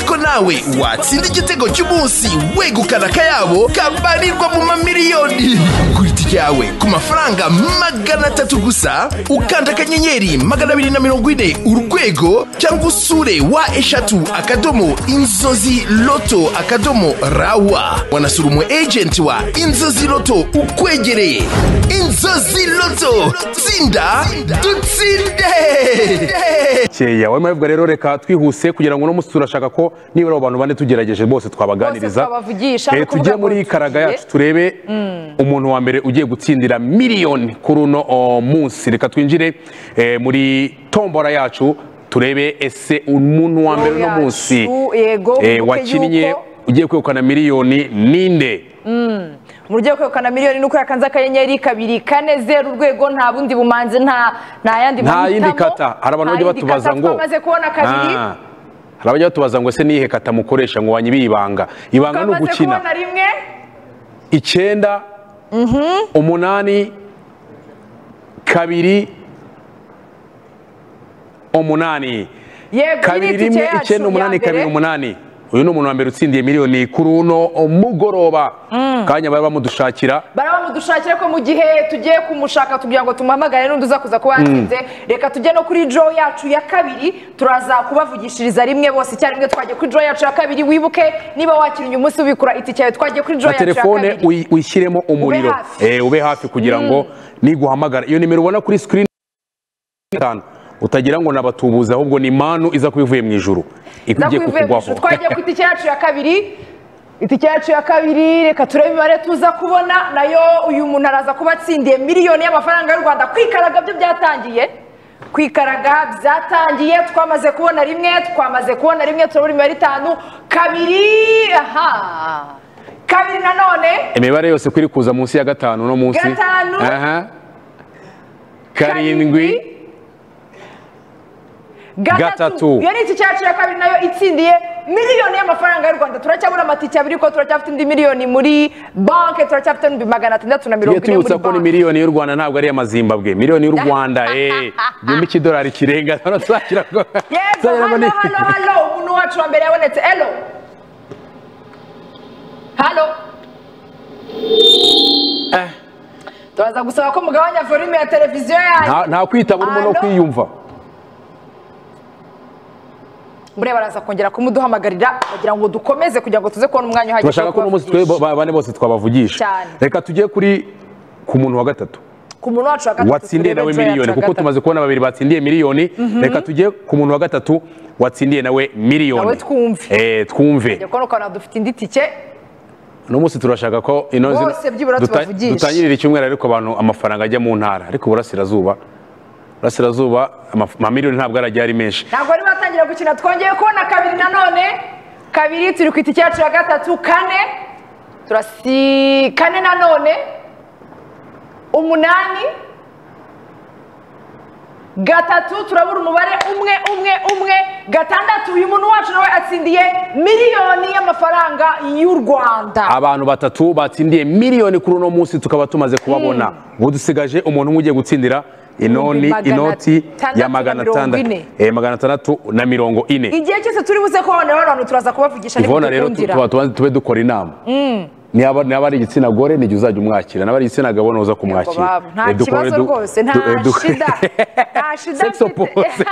ko nawe watsinda igitego cy'umunsi wegukana akayabo kabarirwa mu mamiliyoni gura itike yawe ku mafaranga magana atatu gusa ukanda akanyenyeri magana abiri na mirongo ine urwego cyangwa usure wa eshatu akadomo inzozi loto akadomo rawa wanasura umu ejenti wa inzozi loto ukwegereye inzozi loto tsinda dutsinde keya wamavuga rero reka twihuse kugira ngo uno munsi turashaka ko nibura abo bantu bane tugerageje bose twabaganiriza Bose twabavugisha, Eh, ni ukuvuga tujye ngo muri tugiye. karaga yacu turebe umuntu wa mbere ugiye gutsindira miliyoni kuri uno oh, munsi reka twinjire eh, muri tombora yacu turebe ese umuntu wa mbere uno yacu, munsi yego, eh, mvuge wakinnye yuko- ugiye kwegukana miliyoni ninde mu buryo bwo kwegukana miliyoni nuko yakanze akanyenyeri kabiri kane zeru urwego nta bundi bumanzi nta nta yandi nta mahitamo, yindi kata hari abantu nta bajya yindi batubaza kata ngo twamaze kubona kabiri Ah, hari abajya batubaza ngo ese niyihe kata mukoresha ngo wanyibiye ibanga ibanga ni twamaze ugukina kubona rimwe icyenda umunani kabiri umunani yego kabiri nyiri itike rimwe yacu icyenda umunani ya mbere. kabiri umunani uyu ni umuntu wa mbere utsindiye miliyoni kuri uno mugoroba kanya bari bamudushakira baraba mudushakire ko mu gihe tugiye kumushaka tugira ngo tumuhamagare n'undi uza kuza kuba yatsinze reka tujye no kuri draw yacu ya kabiri turaza kubavugishiriza rimwe bose icyarimwe twagiye kuri draw yacu ya kabiri wibuke niba wakinnye umunsi ubikura itike yawe twagiye kuri draw na yacu ya telefone kabiri uyi- uyishyiremo umuriro hafi. Eh, ube hafi kugira ngo niguhamagara iyo nimero ubona kuri sikirini gatanu utagira ngo nabatubuze ahubwo ni manu iza kuba ivuye mu ijuru Za igiye kubivuye kukugwaho mu ishuri. twagiye ku itike yacu ya kabiri itike yacu ya kabiri reka turebe imibare tuza kubona nayo uyu muntu araza kuba atsindiye miliyoni y'amafaranga y'u rwanda kwikaraga byo byatangiye kwikaraga byatangiye twamaze kubona rimwe twamaze kubona rimwe turabura imibare itanu kabiri aha kabiri nanone imibare yose ko iri kuza munsi ya gatanu no munsi Gatanu. Aha. karindwi Gatatu. iyo ni itike yacu ya kabiri nayo itsindiye miliyoni y'amafaranga y'u rwanda turacyabura amatike abiri ko turacyafite indi miliyoni muri banki turacyafite n'ibihumbi magana atandatu tujye na mirongo ine muri tubutsa ko ni banki miliyoni y'u rwanda ntabwo ari iya mazimbabwe miliyoni y'u rwanda eh, igihumbi cy'idolari kirenga hano tuzakira ngo- yego tuzakira ngo hano ni- hano hano umuntu wacu wa mbere yabonetse elo hano turaza gusaba ko mugabanya volume ya televiziyo yanyu Nta- nta kwitaba urimo no Hano. kwiyumva mureba araza kongera kumuduhamagarira kugira ngo dukomeze kugira ngo tuze kubona umwanya uhagije turashaka wo ko uno munsi twe kubavugisha. ba- bane bose twabavugisha Cyane. reka tujye kuri ku muntu wa gatatu ku muntu wacu wa gatatu watsindiye turebe nawe joy yacu miliyoni ya kuko gatatu. tumaze kubona babiri batsindiye miliyoni reka tujye ku muntu wa gatatu watsindiye nawe miliyoni Nawe twumve. Eh, twumve Njye kubona ukuntu dufite indi tike uno munsi turashaka ko ino Bose zino- byibura duta- tubavugishe. dutangirira icyumweru ariko abantu amafaranga ajya mu ntara ariko uburasirazuba burasirazuba amaf- amamiliyoni ntabwo arajya ari menshi ntabwo bari batangira gukina twongeye kubona kabiri nanone kabiri turi ku itike yacu ya gatatu kane turasi kane nanone umunani gatatu turabura umubare umwe umwe umwe gatandatu uyu muntu wacu nawe atsindiye miliyoni y'amafaranga y'u rwanda abantu batatu batsindiye miliyoni kuri uno munsi tukaba tumaze kubabona ubu dusigaje umuntu umwe ugiye gutsindira inoni Magana inoti ya atandatu magana na mirongo atandatu ine. eh, magana atandatu na mirongo ine igihe cyose turi buze kubabonaho abantu turaza kubavugisha ivona rero tu- ntibidukundira. tuba tuba- tube dukora inama niba niba ari igitsina gore n'igihe uzajya umwakira naba ari igitsina gabo ntuza Yego kumwakira babu, nta Eh, dukore kibazo du- rwose nta du- eh, duk- shida nta shida Sex opposed.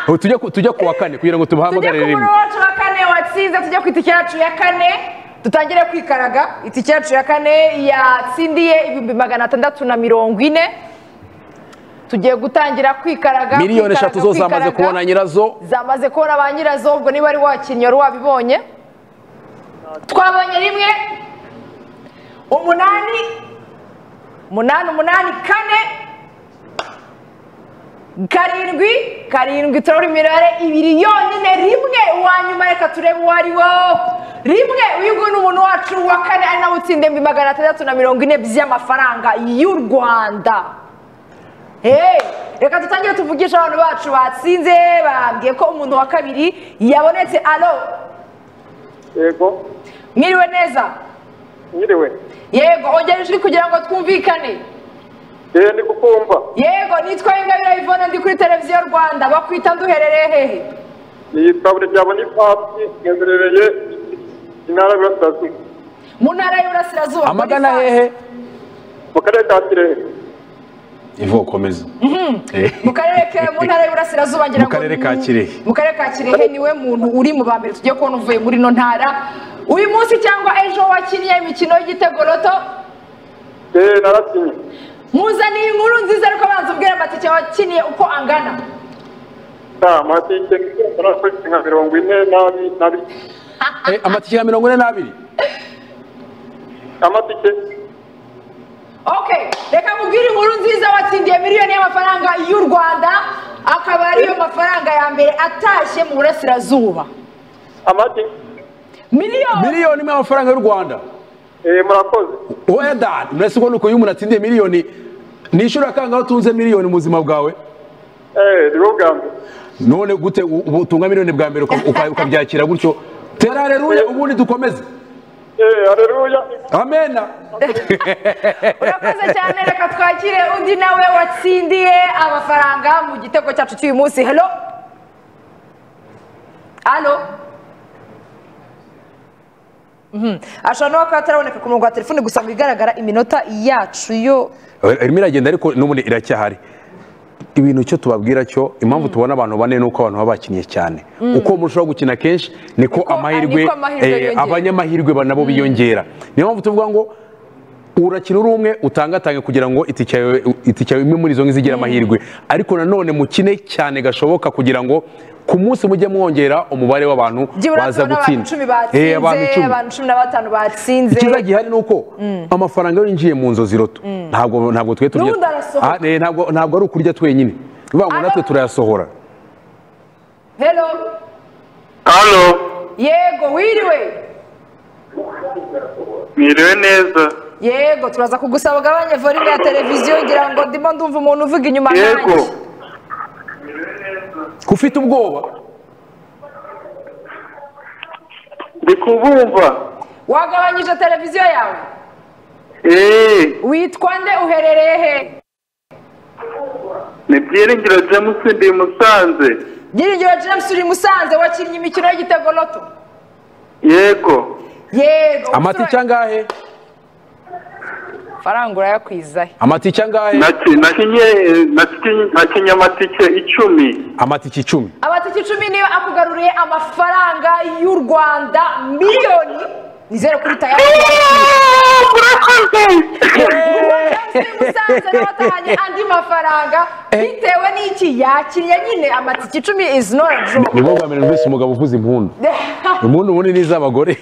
Ubu tujya ku- tujya ku wa kane kugira ngo tujye ku tubahamagare rimwe muntu wacu wa kane watsinze tujye ku itike yacu ya kane dutangire kwikaraga itike yacu ya kane yatsindiye ibihumbi magana atandatu na mirongo ine tugiye gutangira kwikaraga miliyoni kwikaraga, eshatu zo zamaze kwikaraga. kubona nyirazo zamaze kubona ba nyirazo ubwo niba ari wakinnye wari wabibonye twabonye rimwe umunani umunani umunani kane karindwi karindwi turabona imibare ibiri yonyine rimwe uwa nyuma reka turebe uwo ari wo rimwe uyu ni umuntu wacu wa kane ari nawe utsinda ibihumbi magana atandatu na mirongo ine by'amafaranga y'u rwanda Hey, reka dutangire tuvugishe abantu bacu batsinze bambwiye ko umuntu wa kabiri yabonetse alo yego mwiriwe neza nyiriwe yego ongera ijwi kugira ngo twumvikane yewe ndi kukumva yego nitwa ingabire ivone ndi kuri televiziyo rwanda bakwita nduherereye hehe iyi tabure rya bonifasi iherereye intara y'Iburasirazuba mu ntara y'uburasirazuba amagana Boniface. hehe mu karere ka kirehe ivuga ukomeza mu karere ke mu ntara y'uburasirazuba ngira Mu karere ka Kirehe. mu karere ka kirehe niwe muntu uri mu ba mbere tugiye kubona uvuye muri ino ntara uyu munsi cyangwa ejo wakinnye imikino y'igitego roto eee narakinye muzaniye inkuru nziza ariko abanza ubwira amatike wakiniye uko angana nta matike narakoze nka mirongo ine n'abiri n'abiri Eh, amatike ya mirongo ine n'abiri amatike Okay, reka mubwire inkuru nziza watsindiye miliyoni y'amafaranga y'u Rwanda akaba ariyo mafaranga ya mbere atashye mu burasirazuba amatike miliyoni miliyoni imwe y'amafaranga y'u rwanda eee murakoze weda murese ubona uko iyo umuntu atsindiye miliyoni nishura kangaho utunze miliyoni mu buzima bwawe eee ni bwo bwa mbere none gute u- ubu utunga miliyoni bwa mbere uka- uka- ukabyakira gutyo tera hareruya ubundi dukomeze eee hareruya amena urakoze cyane reka twakire undi nawe watsindiye amafaranga mu gitego cyacu cy'uyu munsi hello halo Mhm. ashobora no kuba ataraboneka ku murongo wa telefone gusa mu bigaragara iminota yacu yo Eh, irimo iragenda ariko n'ubundi iracyahari ibintu icyo tubabwira cyo impamvu tubona abantu bane ni uko abantu baba bakinnye cyane uko murushaho gukina kenshi niko Niko- amahirwe niko amahirwe eh, yiyongera. abanyamahirwe ba- nabo biyongera niyo mpamvu tuvuga ngo urakina uri umwe utangatange kugira ngo itike yawe itike yawe imwe muri izo ngizigire amahirwe ariko nanone mukine cyane gashoboka kugira ngo ku munsi mujye mwongera umubare w'abantu byibura baza tubona abantu icumi gutsinda batsinze Eh, abantu icumi. abantu cumi na batanu batsinze ikiza gihari ni uko amafaranga iyo yinjiye mu nzozi roto ntabwo ntabwo twe turya N'ubundi arasohoka. Ah, eh, ntabwo ntabwo ari ukurya twenyine ni ukuvuga ngo Ano- natwe turayasohora helo hano yego wiriwe mwiriwe neza yego turaza kugusaba ugabanye volume ya televiziyo ngira ngo ndimo ndumva umuntu uvuga inyuma yego yanjye ko ufite ubwoba ndi kubumva wagabanyije televiziyo yawe eee witwa nde uherereye he ni byiringiro james ndi i musanze byiringiro james uri i musanze wakinnye imikino y'igitego loto yego yego amatike angahe faranga urayakwiza he amatike angahe Naki- nakinye nakinye- nakinye amatike icumi amatike icumi amatike icumi niyo akugaruriye amafaranga y'u rwanda miliyoni nizere ko utayabonye murakoze musanze n'abatahanye andi mafaranga bitewe n'iki yakinnye nyine amatike icumi izi nora ni bwo bwa mbere numvise umugabo uvuza impundu impundu ubundi ni iz'abagore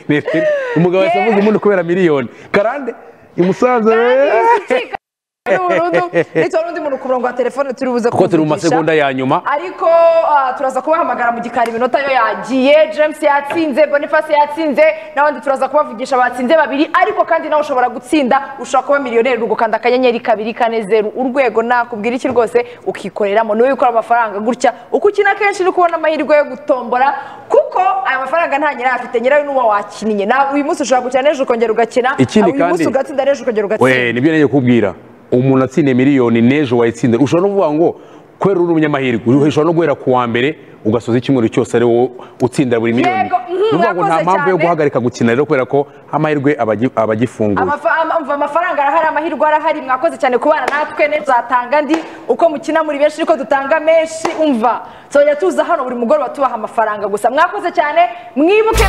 umugabo yahise avuza impundu kubera miliyoni karande i musanze burundu ndetse n'undi muntu ku murongo wa telefone turi buze kuko turi mu kumvugisha. masegonda ya nyuma ariko ah, turaza kubahamagara mu gikari iminota yo yagiye james yatsinze boniface yatsinze n'abandi turaza kubavugisha batsinze babiri ariko kandi nawe ushobora gutsinda ushobora kuba miliyoneri ugukanda akanyenyeri kabiri kane zeru urwego nakubwira iki rwose ukikoreramo niwe ukora amafaranga gutya uko ukina kenshi uri kubona amahirwe yo gutombora kuko aya mafaranga nta nyirayo afite nyirayo n'uwo wakinnye nawe uyu munsi ushobora gukina n'ejo ukongera ugakina Ikindi uyu munsi kandi- ugatsinda n'ejo ukongera ugatsinda we nibyo ngiye kukubwira umuntu atsindiye miliyoni n'ejo wayitsindira ushobora no kuvuga ngo kubera uri umunyamahirwe ushobora no guhera ku wa mbere ugasoza icyumweru cyose ari wowe utsindira buri miliyoni Yego, mhm, Ni ukuvuga ngo nta urakoze mpamvu yo cyane. guhagarika gukina rero kubera ko amahirwe aba agi- aba agifunguye Amafa- ama- umva, amafaranga arahari amahirwe arahari mwakoze cyane kubana natwe neza uzatanga ndi uko mukina muri benshi ariko dutanga menshi umva tuzajya tuza hano buri mugoroba tubaha amafaranga gusa mwakoze cyane mwibuke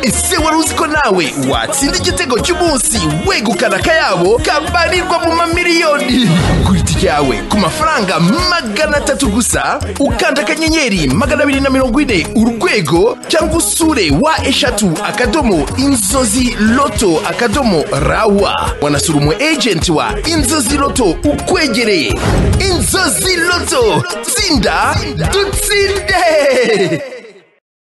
ese wari uzi ko nawe watsinda igitego cy'umunsi wegukana akayabo kabarirwa mu mamiliyoni kuri itike yawe ku mafaranga magana atatu gusa ukanda akanyenyeri magana abiri na mirongo ine urwego cyangwa usure wa eshatu akadomo inzozi loto akadomo rawa wanasura umu ejenti wa inzozi loto ukwegereye inzozi loto tsinda dutsinde